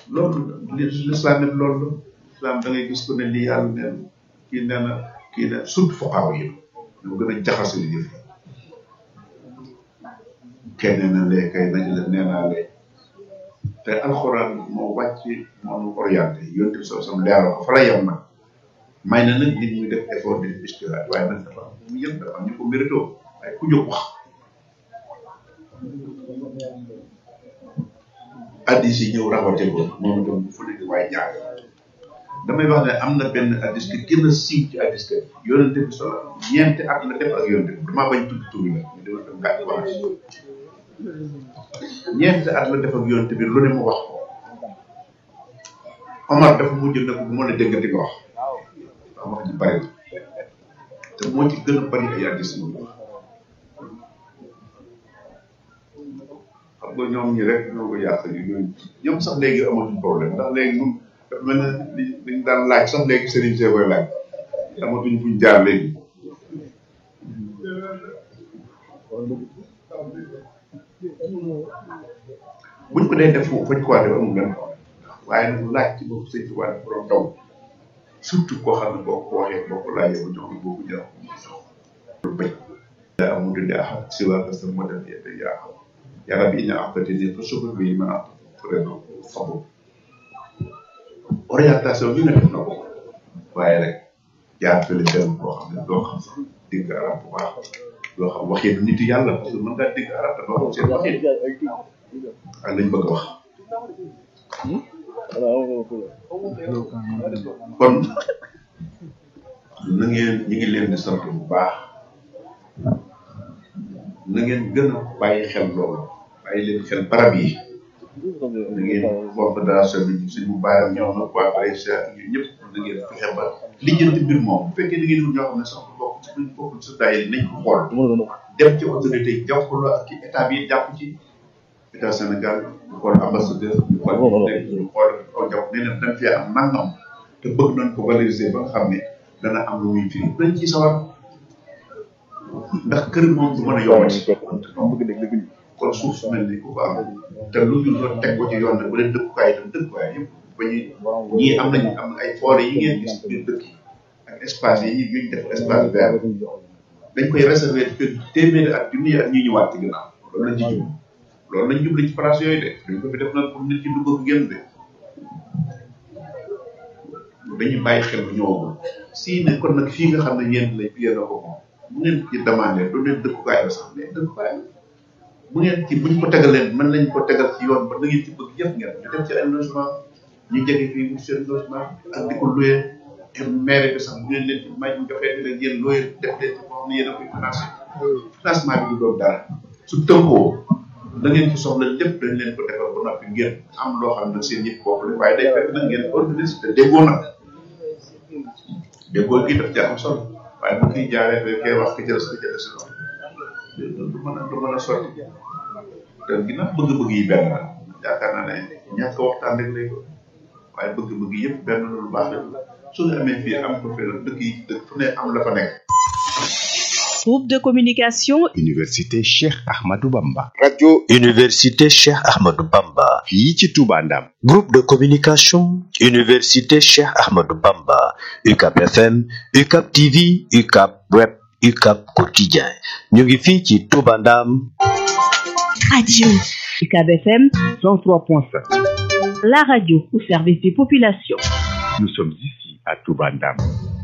loolu li l'islam it loolu la islam da ngay gis ko ne lii yàlla neen kii nee na kii ne surtout foqaaw yi ñoo gën a jaxase li jëf kenn na lee kay nañ la nee naa lee te alxuraan moo wàcc moo nu orienté yonte bi soo sam leeroo ko fa la yem nag may na nag nit muy def effort di istihaad waaye nag dafa am mu yëpp dafa am ñu ko mérito ay ku jóg wax addis yi ñëw rawate ko moom itam bu fa nekk waaye ñaar damay wax ne am na benn addis ki gën a siiw ci addis te yonente bi solo ñeenti at la def ak yonente bi damaa bañ tudd tur bi nag ñu dama dem gàtt wax ñeenti at la def ak yonente bi lu ne mu wax ko Omar dafa mujj ne ko bu ma la déggati nga wax waaw wax ji bari te moo ci gën a bari ay addis yu wax xam nga ñoom ñi rek ñoo ko yàq yi ñooñu ñoom sax léegi amatuñ problème ndax léegi ñun dafa mel ne li liñ daan laaj sax léegi sëriñ see koy laaj amatuñ fuñ jaar léegi buñ ko dee def foofu fañ ko war a def amul benn problème waaye nag laaj ci bopp sëñ Tuubaa dafa doon daw surtout koo xam ne boo ko waxee boo ko laajee bu jox la boo ko jël lu bañ daa amul di daa si waa parce que modèle yette yaa xam yaa rabbi inna a'taytani fa shukr bi ma vraiment fabo orientation bi nga def na ko waaye rek jaar fële dem koo xam ne doo xam sax dégg arab bu baax doo xam waxee nit yàlla parce que mën ngaa dégg arab te doo xam seen waxee ak lañ bëgg a wax kon na ngeen ñu ngi leen di sant bu baax na ngeen gën a bàyyi xel loolu bàyyi leen xel barab yi da ngeen confédération bi suñu bàyyam ñëw na quoi ay sa ñu ñëpp da ngeen fexe ba lijjanti mbir moom bu fekkee da ngeen wut ñoo xam ne sax bokk ci duñ bokk ci daay nañ ko xool dem ci autorité yi jàppaloo ak ci état bi jàpp ci état Sénégal ñu xool ambassadeur ñu xool ñu xool ko jàpp nee na dañ fee am nangam te bëgg nañ ko valoriser ba nga xam ne dana am lu muy firi dañ ci sawar ndax kër moom du mën a yombati kon suuf su mel ni ku ko am te lu ñu doon teg ko ci yoon nag bu leen dëkkukaay itam dëkkukaay yëpp ba ñuy ñii am nañu am ay forêt yi ngeen gis biir dëkk yi ak espace yi yuñ def espace vert dañ koy réserver que téeméeri at junni at ñuy ñëwaat ci ginnaaw loolu lañ ci jub loolu lañ jubli ci place yooyu de dañ ko fi def nag pour nit ci dugg ak génn de dañuy bàyyi xel bu ñëwagul si ne kon nag fii nga xam ne yéen lay yéen a ko moom bu ngeen ci demandé du leen dëkkukaay la sax mais dëkkukaay la bu ngeen ci buñ ko tegaleen mën nañ ko tegal ci yoon ba da ngeen ci bëgg yëpp ngeen ñu def ci ay logement ñu jege fii mu seen logement ak di ko loué te maire bi sax bu ngeen leen ci may ñu joxee leen yéen loué def leen ci foo xam ne yéen a koy financé financement bi du doon dara su tënkoo da ngeen ci soxla lépp dañ leen ko defal ba noppi ngeen am loo xam ne seen yëpp bopp la waaye day fekk nag ngeen organise te déggoo nag déggoo gi daf ci am solo waaye bu kiy jaaree ba kay wax ki ca des ki ca des du mën a du mën a sotti te ginnaaw bëgg-bëgg yi benn la yaakaar naa ne ñàkk waxtaan rek lay doon waaye bëgg-bëgg yëpp benn la lu baax la su nga amee fii am ko fee dëkk yi dëkk fu ne am la fa nekk. Groupe de communication. Université Cheikh Ahmadou Bamba. radio Université Cheikh Ahmadou Bamba. fii ci Touba Ndam. groupe de communication. Université Cheikh Ahmadou Bamba. UCAP FM UCAP TV UCAP web UCAP quotidien ñu ngi fii ci Touba Ndam. Radio. UCAB FM 103.5. la radio au service des populations. Nous sommes ici à Touba Ndam.